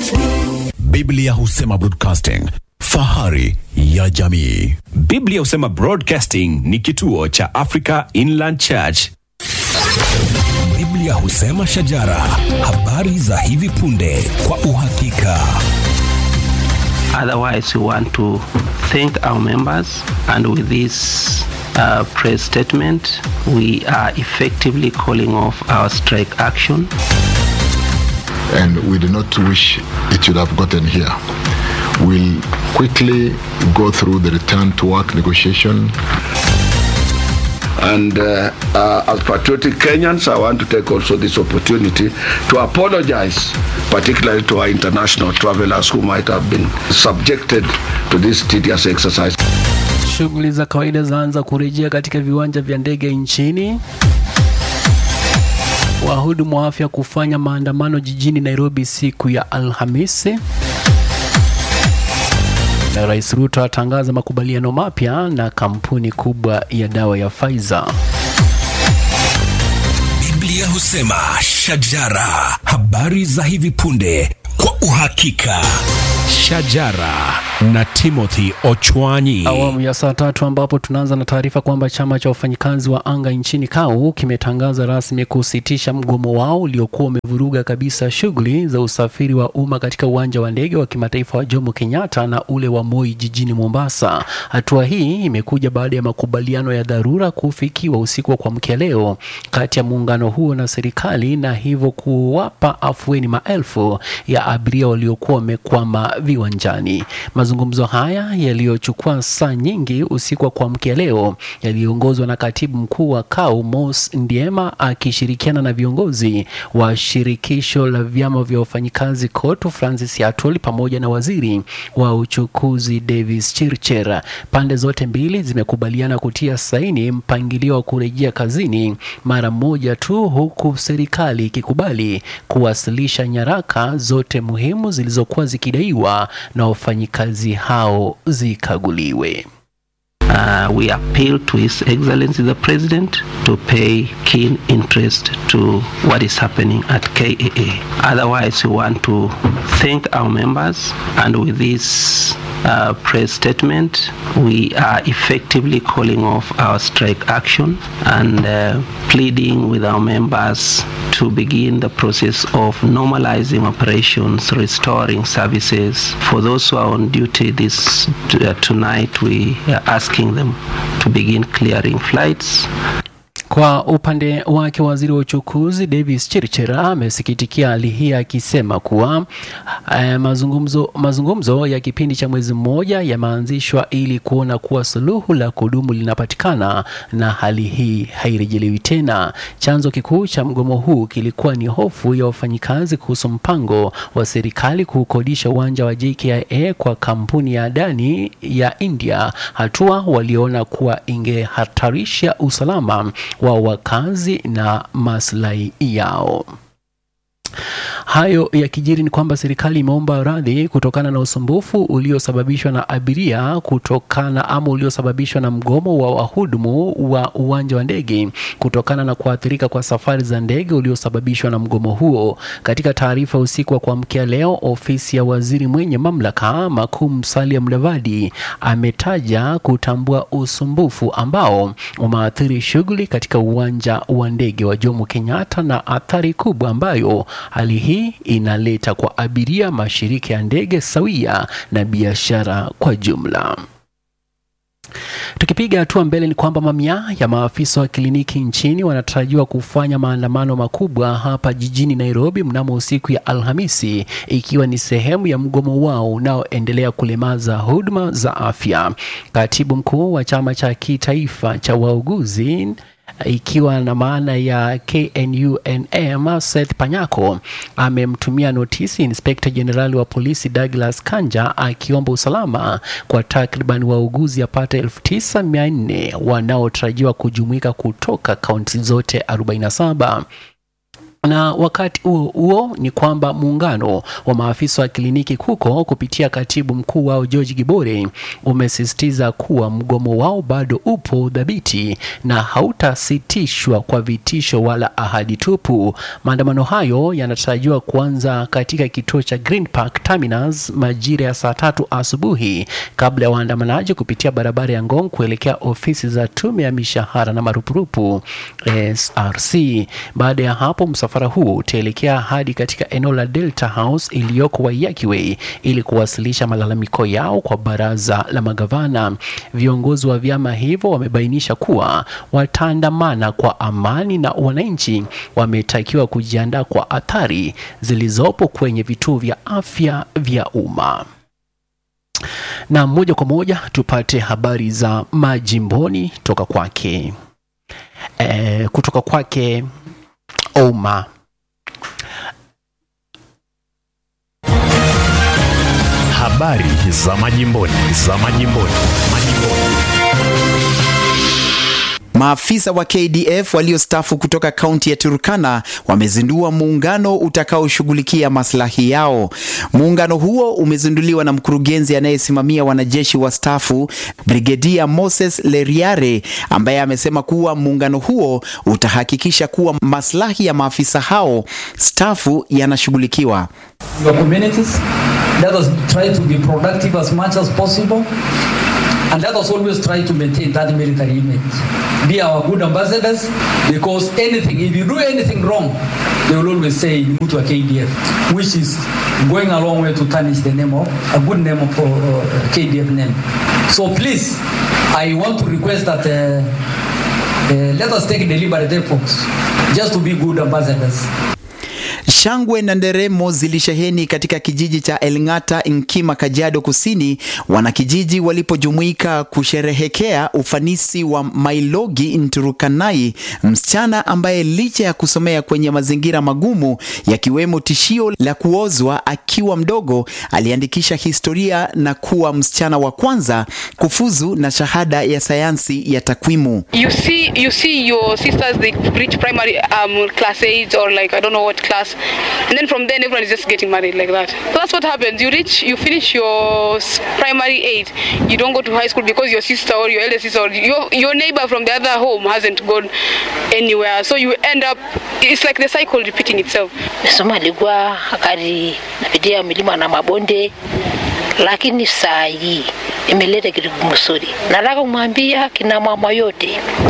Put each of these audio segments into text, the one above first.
Biblia husema broadcasting, fahari ya jamii. Biblia husema Broadcasting ni kituo cha Africa Inland Church. Biblia husema shajara, habari za hivi punde kwa uhakika. Otherwise, we want to thank our members, and with this uh, press statement, we are effectively calling off our strike action. and we do not wish it should have gotten here. We'll quickly go through the return to work negotiation. And uh, uh, as patriotic Kenyans, I want to take also this opportunity to apologize, particularly to our international travelers who might have been subjected to this tedious exercise. Shughuli za kawaida zaanza kurejea katika viwanja vya ndege nchini. Wahudumu wa afya kufanya maandamano jijini Nairobi siku ya Alhamisi. Na Rais Ruto atangaza makubaliano mapya na kampuni kubwa ya dawa ya Pfizer. Biblia husema shajara, habari za hivi punde kwa uhakika. Shajara na Timothy Ochwanyi. Awamu ya saa tatu ambapo tunaanza na taarifa kwamba chama cha wafanyikazi wa anga nchini KAU kimetangaza rasmi kusitisha mgomo wao uliokuwa umevuruga kabisa shughuli za usafiri wa umma katika uwanja wa ndege wa kimataifa wa Jomo Kenyatta na ule wa Moi jijini Mombasa. Hatua hii imekuja baada ya makubaliano ya dharura kufikiwa usiku wa kuamkia leo kati ya muungano huo na serikali na hivyo kuwapa afueni maelfu ya abiria waliokuwa wamekwama viwanjani. Mazungumzo haya yaliyochukua saa nyingi usiku wa kuamkia leo yaliongozwa na katibu mkuu wa KAU Mos Ndiema akishirikiana na viongozi wa shirikisho la vyama vya wafanyikazi KOTU Francis Atoli pamoja na waziri wa uchukuzi Davis Chircher. Pande zote mbili zimekubaliana kutia saini mpangilio wa kurejea kazini mara moja tu, huku serikali ikikubali kuwasilisha nyaraka zote muhimu zilizokuwa zikidaiwa na wafanyikazi hao zikaguliwe. Uh, we appeal to His Excellency the President to pay keen interest to what is happening at KAA. Otherwise, we want to thank our members, and with this uh, press statement, we are effectively calling off our strike action and uh, pleading with our members to begin the process of normalizing operations, restoring services. For those who are on duty this uh, tonight, we are asking them to begin clearing flights Kwa upande wake waziri wa uchukuzi Davis Chirchira amesikitikia hali hii akisema kuwa eh, mazungumzo, mazungumzo ya kipindi cha mwezi mmoja yameanzishwa ili kuona kuwa suluhu la kudumu linapatikana na hali hii hairejelewi tena. Chanzo kikuu cha mgomo huu kilikuwa ni hofu ya wafanyikazi kuhusu mpango wa serikali kukodisha uwanja wa JKIA kwa kampuni ya Adani ya India, hatua waliona kuwa ingehatarisha usalama wa wakazi na maslahi yao. Hayo yakijiri ni kwamba serikali imeomba radhi kutokana na usumbufu uliosababishwa na abiria kutokana ama uliosababishwa na mgomo wa wahudumu wa uwanja wa ndege kutokana na kuathirika kwa safari za ndege uliosababishwa na mgomo huo. Katika taarifa usiku wa kuamkia leo, ofisi ya waziri mwenye mamlaka makuu Musalia Mudavadi ametaja kutambua usumbufu ambao umeathiri shughuli katika uwanja wa ndege wa Jomo Kenyatta na athari kubwa ambayo hali hii inaleta kwa abiria, mashirika ya ndege sawia na biashara kwa jumla. Tukipiga hatua mbele ni kwamba mamia ya maafisa wa kliniki nchini wanatarajiwa kufanya maandamano makubwa hapa jijini Nairobi mnamo usiku ya Alhamisi, ikiwa ni sehemu ya mgomo wao unaoendelea kulemaza huduma za afya. Katibu mkuu wa chama cha kitaifa cha wauguzi ikiwa na maana ya KNUNM Seth Panyako amemtumia notisi Inspekta Jenerali wa polisi Douglas Kanja akiomba usalama kwa takriban wauguzi yapata 9400 wanaotarajiwa kujumuika kutoka kaunti zote 47. na wakati huo huo ni kwamba muungano wa maafisa wa kliniki huko kupitia katibu mkuu wao George Gibore umesisitiza kuwa mgomo wao bado upo dhabiti na hautasitishwa kwa vitisho wala ahadi tupu. Maandamano hayo yanatarajiwa kuanza katika kituo cha Green Park Terminus majira ya saa tatu asubuhi kabla ya waandamanaji kupitia barabara ya Ngong kuelekea ofisi za tume ya mishahara na marupurupu SRC. Baada ya hapo msafara huu utaelekea hadi katika eneo la Delta House iliyoko Waiyaki Way ili kuwasilisha malalamiko yao kwa baraza la magavana. Viongozi wa vyama hivyo wamebainisha kuwa wataandamana kwa amani na wananchi wametakiwa kujiandaa kwa athari zilizopo kwenye vituo vya afya vya umma. Na moja kwa moja tupate habari za majimboni toka kwake e, kutoka kwake Oma. Habari za majimboni, za majimboni, majimboni. Maafisa wa KDF waliostaafu kutoka kaunti ya Turkana wamezindua muungano utakaoshughulikia maslahi yao. Muungano huo umezinduliwa na mkurugenzi anayesimamia wanajeshi wastaafu Brigedia Moses Leriare, ambaye amesema kuwa muungano huo utahakikisha kuwa maslahi ya maafisa hao staafu yanashughulikiwa. your communities. Let us try to be productive as much as possible. And let us always try to maintain that military image. Be our good ambassadors because anything, if you do anything wrong, they will always say Mutu wa KDF, which is going a long way to tarnish the name of, a good name of uh, KDF name. So please, I want to request that uh, uh, let us take deliberate efforts just to be good ambassadors. Shangwe na nderemo zilisheheni katika kijiji cha Elng'ata, Nkima, Kajiado Kusini, wanakijiji walipojumuika kusherehekea ufanisi wa Mailogi Nturukanai, msichana ambaye licha ya kusomea kwenye mazingira magumu yakiwemo tishio la kuozwa akiwa mdogo, aliandikisha historia na kuwa msichana wa kwanza kufuzu na shahada ya sayansi ya takwimu. you see you see your sisters they reach primary um class 8 or like i don't know what class and then from then everyone is just getting married like that so that's what happens you reach you finish your s- primary 8 you don't go to high school because your sister or your elder sister or your your neighbor from the other home hasn't gone anywhere so you end up it's like the cycle repeating itself Masomo alikuwa akati napitia milima na mabonde, lakini saa hii imeleta kitu mzuri. Nataka kumwambia kina mama yote,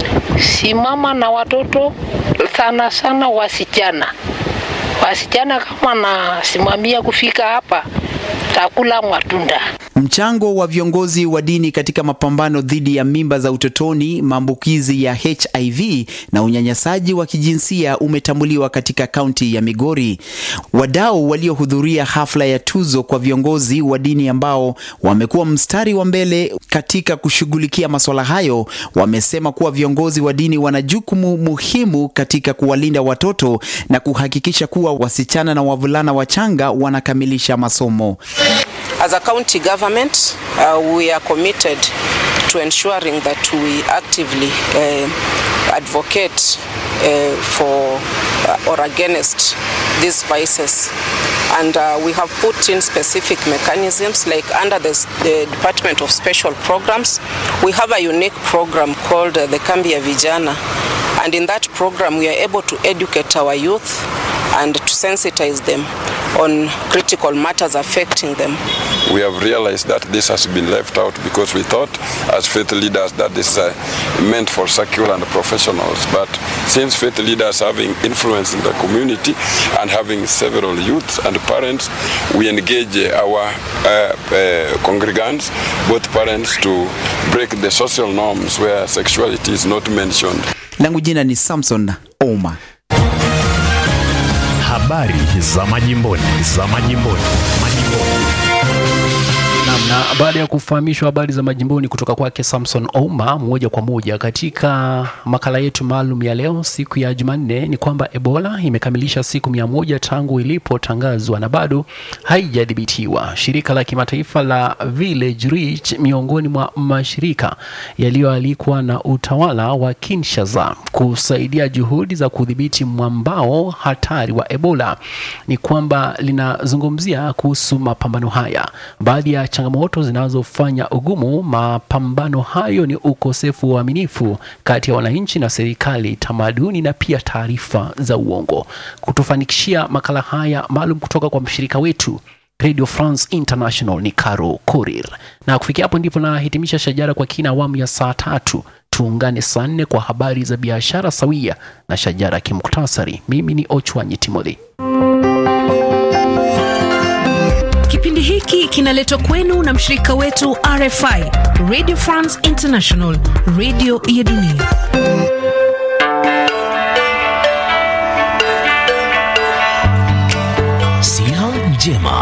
simama na watoto, sana sana wasichana. Wasichana kama nasimamia kufika hapa, takula matunda. Mchango wa viongozi wa dini katika mapambano dhidi ya mimba za utotoni, maambukizi ya HIV na unyanyasaji wa kijinsia umetambuliwa katika kaunti ya Migori. Wadau waliohudhuria hafla ya tuzo kwa viongozi wa dini ambao wamekuwa mstari wa mbele katika kushughulikia masuala hayo, wamesema kuwa viongozi wa dini wana jukumu muhimu katika kuwalinda watoto na kuhakikisha kuwa wasichana na wavulana wachanga wanakamilisha masomo. As a county government, uh, we are committed to ensuring that we actively uh, advocate uh, for uh, or against these vices. And uh, we have put in specific mechanisms, like under the, the Department of Special Programs, we have a unique program called uh, the Kambia Vijana. And in that program, we are able to educate our youth and to sensitize them on critical matters affecting them. we have realized that this has been left out because we thought as faith leaders that this is uh, meant for secular and professionals but since faith leaders having influence in the community and having several youths and parents we engage uh, our uh, uh, congregants both parents to break the social norms where sexuality is not mentioned Langu jina ni Samson Ouma. Habari za majimboni, za majimboni, majimboni. Naam, Na baada ya kufahamishwa habari za majimboni kutoka kwake Samson Ouma moja kwa moja katika makala yetu maalum ya leo siku ya Jumanne ni kwamba Ebola imekamilisha siku mia moja tangu ilipotangazwa na bado haijadhibitiwa. Shirika la kimataifa la Village Reach miongoni mwa mashirika yaliyoalikwa na utawala wa Kinshasa kusaidia juhudi za kudhibiti mwambao hatari wa Ebola ni kwamba linazungumzia kuhusu mapambano haya. Baadhi ya changamoto zinazofanya ugumu mapambano hayo ni ukosefu wa uaminifu kati ya wananchi na serikali, tamaduni na pia taarifa za uongo. Kutufanikishia makala haya maalum kutoka kwa mshirika wetu Radio France International ni Caro Korir, na kufikia hapo ndipo nahitimisha Shajara kwa kina awamu ya saa tatu. Tuungane saa nne kwa habari za biashara sawia na Shajara kimuktasari. Mimi ni Ochwanyi Timothy. Kipindi hiki kinaletwa kwenu na mshirika wetu RFI, Radio France International, radio ya dunia. Siha njema.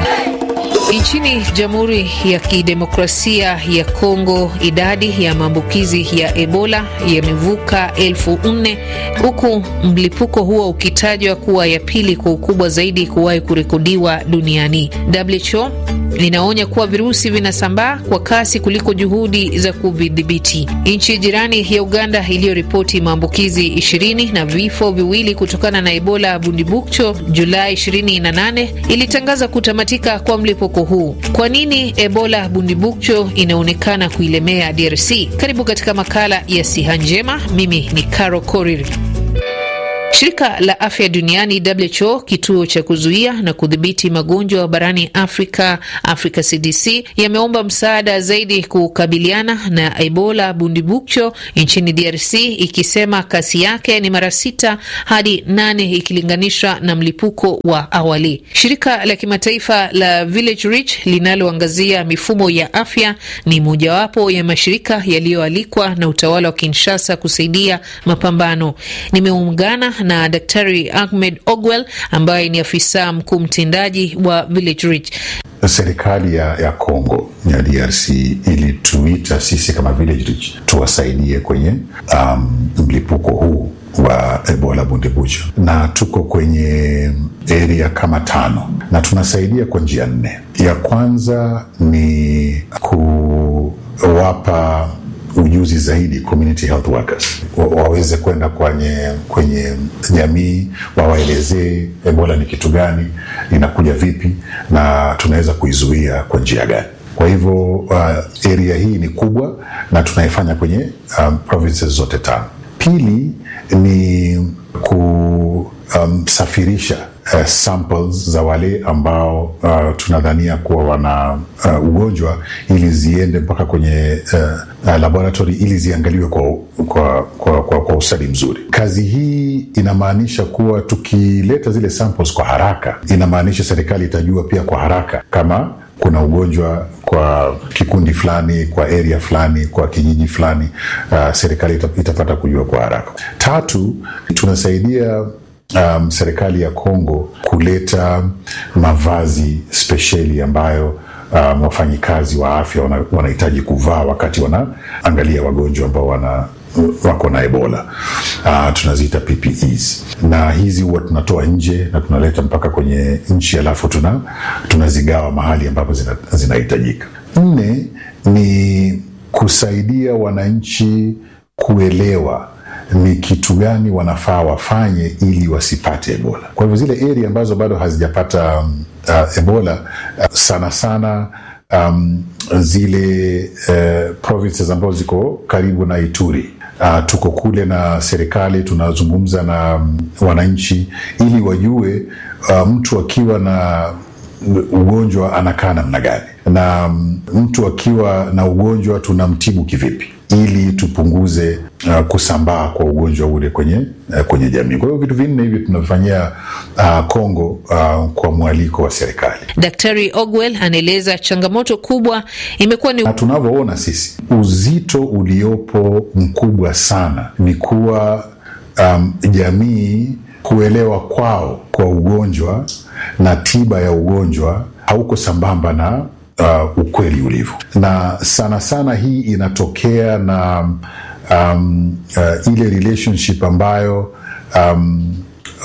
Nchini Jamhuri ya Kidemokrasia ya Kongo, idadi ya maambukizi ya Ebola yamevuka elfu nne huku mlipuko huo ukitajwa kuwa ya pili kwa ukubwa zaidi kuwahi kurekodiwa duniani. WHO linaonya kuwa virusi vinasambaa kwa kasi kuliko juhudi za kuvidhibiti. Nchi jirani ya Uganda iliyoripoti maambukizi 20 na vifo viwili kutokana na Ebola Bundibukcho Julai 28 ilitangaza kutamatika kwa mlipuko huu. Kwa nini Ebola Bundibukcho inaonekana kuilemea DRC? Karibu katika makala ya Siha Njema. Mimi ni Caro Korir. Shirika la afya duniani WHO, kituo cha kuzuia na kudhibiti magonjwa barani Afrika, Africa CDC, yameomba msaada zaidi kukabiliana na Ebola Bundibukcho nchini DRC, ikisema kasi yake ni mara sita hadi nane ikilinganishwa na mlipuko wa awali. Shirika la kimataifa la Village Reach linaloangazia mifumo ya afya ni mojawapo ya mashirika yaliyoalikwa na utawala wa Kinshasa kusaidia mapambano. Nimeungana na Daktari Ahmed Ogwell ambaye ni afisa mkuu mtendaji wa Village Reach. Serikali ya, ya Congo ya DRC ilituita sisi kama Village Reach tuwasaidie kwenye um, mlipuko huu wa Ebola Bundibugyo, na tuko kwenye area kama tano na tunasaidia kwa njia nne. Ya kwanza ni kuwapa ujuzi zaidi community health workers wa, waweze kwenda kwenye kwenye jamii wawaelezee Ebola ni kitu gani, inakuja vipi na tunaweza kuizuia kwa njia gani. Kwa hivyo uh, area hii ni kubwa na tunaifanya kwenye um, provinces zote tano. Pili ni kusafirisha um, uh, samples za wale ambao uh, tunadhania kuwa wana uh, ugonjwa ili ziende mpaka kwenye uh, uh, laboratory ili ziangaliwe kwa, kwa, kwa, kwa, kwa ustadi mzuri. Kazi hii inamaanisha kuwa tukileta zile samples kwa haraka, inamaanisha serikali itajua pia kwa haraka kama kuna ugonjwa kwa kikundi fulani, kwa area fulani, kwa kijiji fulani. Uh, serikali itapata kujua kwa haraka. Tatu, tunasaidia um, serikali ya Kongo kuleta mavazi spesheli ambayo um, wafanyikazi wa afya wanahitaji wana kuvaa wakati wanaangalia wagonjwa ambao wana wako na Ebola. Uh, tunaziita PPEs na hizi huwa tunatoa nje na tunaleta mpaka kwenye nchi, alafu tuna tunazigawa mahali ambapo zinahitajika. Zina nne ni kusaidia wananchi kuelewa ni kitu gani wanafaa wafanye ili wasipate Ebola. Kwa hivyo zile area ambazo bado hazijapata um, uh, Ebola uh, sana sana um, zile uh, provinces ambazo ziko karibu na Ituri uh, tuko kule na serikali tunazungumza na um, wananchi ili wajue uh, mtu akiwa na ugonjwa anakaa namna gani na um, mtu akiwa na ugonjwa tunamtibu kivipi ili tupunguze uh, kusambaa kwa ugonjwa ule kwenye, uh, kwenye jamii. Kwa hiyo vitu vinne hivi tunavifanyia Kongo uh, uh, kwa mwaliko wa serikali. Daktari Ogwell anaeleza changamoto kubwa imekuwa ni na tunavyoona sisi, uzito uliopo mkubwa sana ni kuwa um, jamii kuelewa kwao kwa ugonjwa na tiba ya ugonjwa hauko sambamba na uh, ukweli ulivyo, na sana sana hii inatokea na um, uh, ile relationship ambayo um,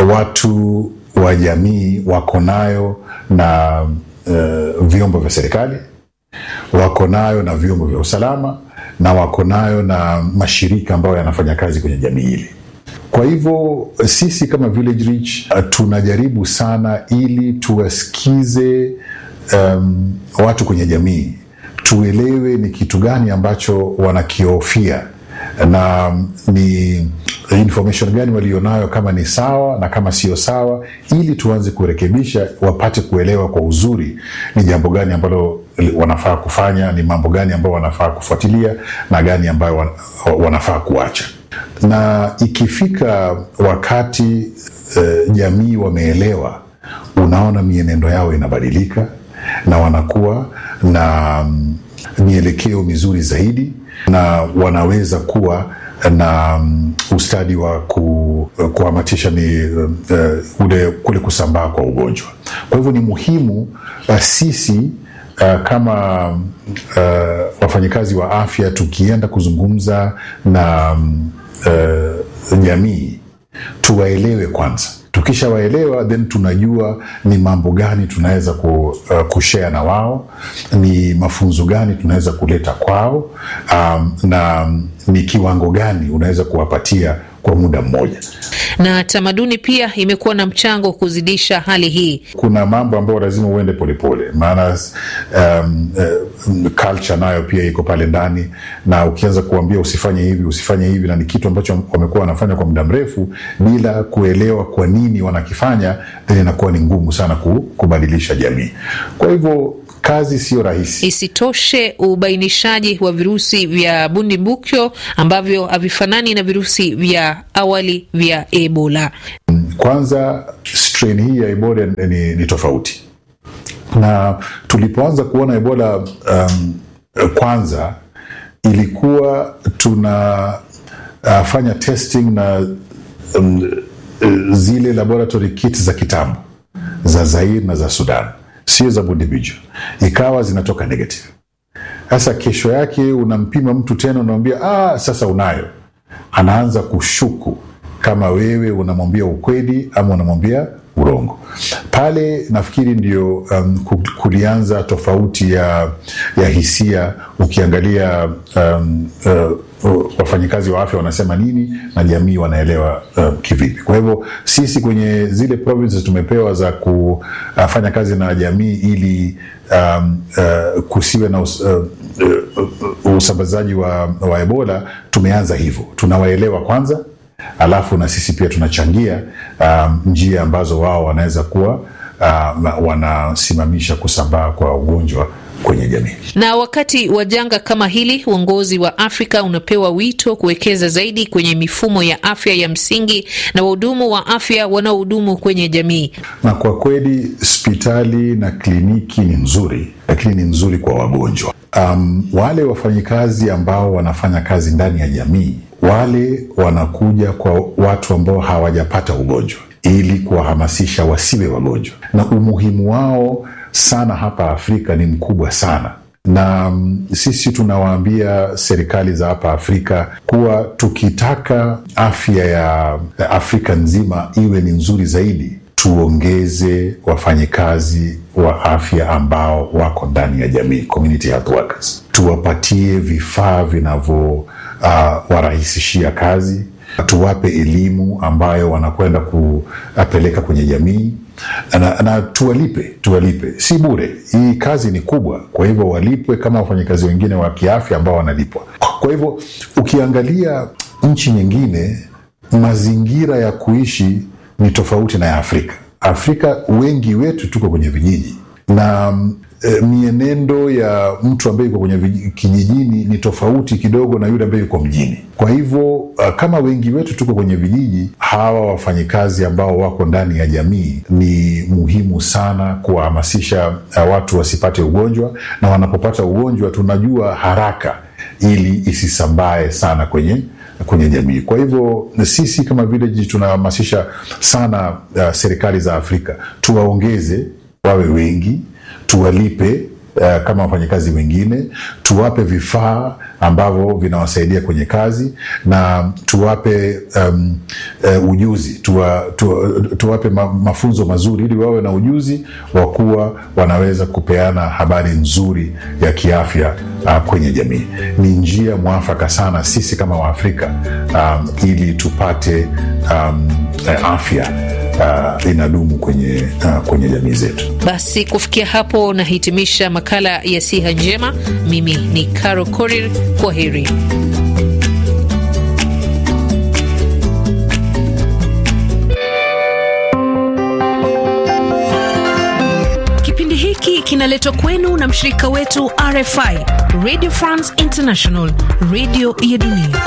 watu wa jamii wako nayo na uh, vyombo vya serikali wako nayo na vyombo vya usalama na wako nayo na mashirika ambayo yanafanya kazi kwenye jamii ile. Kwa hivyo sisi kama Village Reach uh, tunajaribu sana ili tuwasikize um, watu kwenye jamii, tuelewe ni kitu gani ambacho wanakihofia na ni information gani walionayo, kama ni sawa na kama sio sawa, ili tuanze kurekebisha, wapate kuelewa kwa uzuri ni jambo gani ambalo wanafaa kufanya, ni mambo gani ambayo wanafaa kufuatilia na gani ambayo wan, wanafaa kuacha. Na ikifika wakati eh, jamii wameelewa, unaona mienendo yao inabadilika na wanakuwa na mm, mielekeo mizuri zaidi na wanaweza kuwa na um, ustadi wa ku, kuhamatisha ni uh, ule kule kusambaa kwa ugonjwa. Kwa hivyo ni muhimu uh, sisi uh, kama uh, wafanyakazi wa afya tukienda kuzungumza na um, uh, jamii tuwaelewe kwanza. Tukishawaelewa then tunajua ni mambo gani tunaweza ku, uh, kushare na wao, ni mafunzo gani tunaweza kuleta kwao, um, na ni kiwango gani unaweza kuwapatia kwa muda mmoja. Na tamaduni pia imekuwa na mchango kuzidisha hali hii. Kuna mambo ambayo lazima uende polepole, maana um, uh, culture nayo pia iko pale ndani, na ukianza kuambia usifanye hivi usifanye hivi, na ni kitu ambacho wamekuwa wanafanya kwa muda mrefu bila kuelewa kwa nini wanakifanya, then inakuwa ni ngumu sana kubadilisha jamii. Kwa hivyo kazi siyo rahisi. Isitoshe, ubainishaji wa virusi vya bundibukyo ambavyo havifanani na virusi vya awali vya Ebola. Kwanza, strain hii ya Ebola ni, ni tofauti na tulipoanza kuona Ebola um, kwanza ilikuwa tunafanya uh, testing na um, zile laboratory kits za kitambo za Zaire na za Sudan sio za Bundibugyo, ikawa zinatoka negative. Sasa kesho yake unampima mtu tena, unamwambia ah, sasa unayo. Anaanza kushuku kama wewe unamwambia ukweli ama unamwambia urongo. Pale nafikiri ndio um, kulianza tofauti ya, ya hisia. Ukiangalia um, uh, wafanyikazi wa afya wanasema nini na jamii wanaelewa uh, kivipi. Kwa hivyo sisi kwenye zile provinces tumepewa za kufanya kazi na jamii ili um, uh, kusiwe na us, uh, uh, usambazaji wa, wa Ebola. Tumeanza hivyo, tunawaelewa kwanza alafu na sisi pia tunachangia um, njia ambazo wao wanaweza kuwa uh, wanasimamisha kusambaa kwa ugonjwa kwenye jamii. Na wakati wa janga kama hili, uongozi wa Afrika unapewa wito kuwekeza zaidi kwenye mifumo ya afya ya msingi na wahudumu wa afya wanaohudumu kwenye jamii. Na kwa kweli hospitali na kliniki ni nzuri, lakini ni nzuri kwa wagonjwa. Um, wale wafanyikazi ambao wanafanya kazi ndani ya jamii wale wanakuja kwa watu ambao hawajapata ugonjwa ili kuwahamasisha wasiwe wagonjwa, na umuhimu wao sana hapa Afrika ni mkubwa sana na um, sisi tunawaambia serikali za hapa Afrika kuwa tukitaka afya ya Afrika nzima iwe ni nzuri zaidi, tuongeze wafanyikazi wa afya ambao wako ndani ya jamii, community health workers, tuwapatie vifaa vinavyo uh, warahisishia kazi, tuwape elimu ambayo wanakwenda kupeleka kwenye jamii na, na tuwalipe, tuwalipe, si bure. Hii kazi ni kubwa, kwa hivyo walipwe kama wafanyakazi wengine wa kiafya ambao wanalipwa. Kwa hivyo ukiangalia nchi nyingine, mazingira ya kuishi ni tofauti na ya Afrika. Afrika wengi wetu tuko kwenye vijiji na e, mienendo ya mtu ambaye yuko kwenye kijijini ni tofauti kidogo na yule ambaye yuko mjini. Kwa hivyo uh, kama wengi wetu tuko kwenye vijiji, hawa wafanyikazi ambao wako ndani ya jamii ni muhimu sana kuwahamasisha uh, watu wasipate ugonjwa, na wanapopata ugonjwa tunajua haraka ili isisambae sana kwenye kwenye jamii. Kwa hivyo sisi kama village tunahamasisha sana uh, serikali za Afrika tuwaongeze wawe wengi, tuwalipe uh, kama wafanyakazi wengine, tuwape vifaa ambavyo vinawasaidia kwenye kazi na tuwape um, uh, ujuzi tuwa, tuwa, tuwape ma, mafunzo mazuri ili wawe na ujuzi wa kuwa wanaweza kupeana habari nzuri ya kiafya uh, kwenye jamii. Ni njia mwafaka sana sisi kama Waafrika um, ili tupate um, afya uh, inadumu kwenye, uh, kwenye jamii zetu. Basi kufikia hapo nahitimisha makala ya siha njema. Mimi ni Caro Korir, kwa heri. Kipindi hiki kinaletwa kwenu na mshirika wetu RFI, Radio France International, radio ya dunia.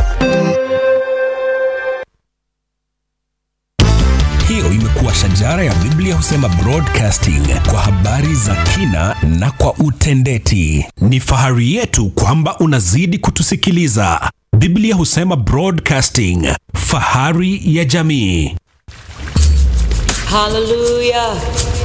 Hiyo imekuwa shajara ya Biblia husema broadcasting kwa habari za kina na kwa utendeti. Ni fahari yetu kwamba unazidi kutusikiliza. Biblia husema broadcasting, fahari ya jamii. Hallelujah.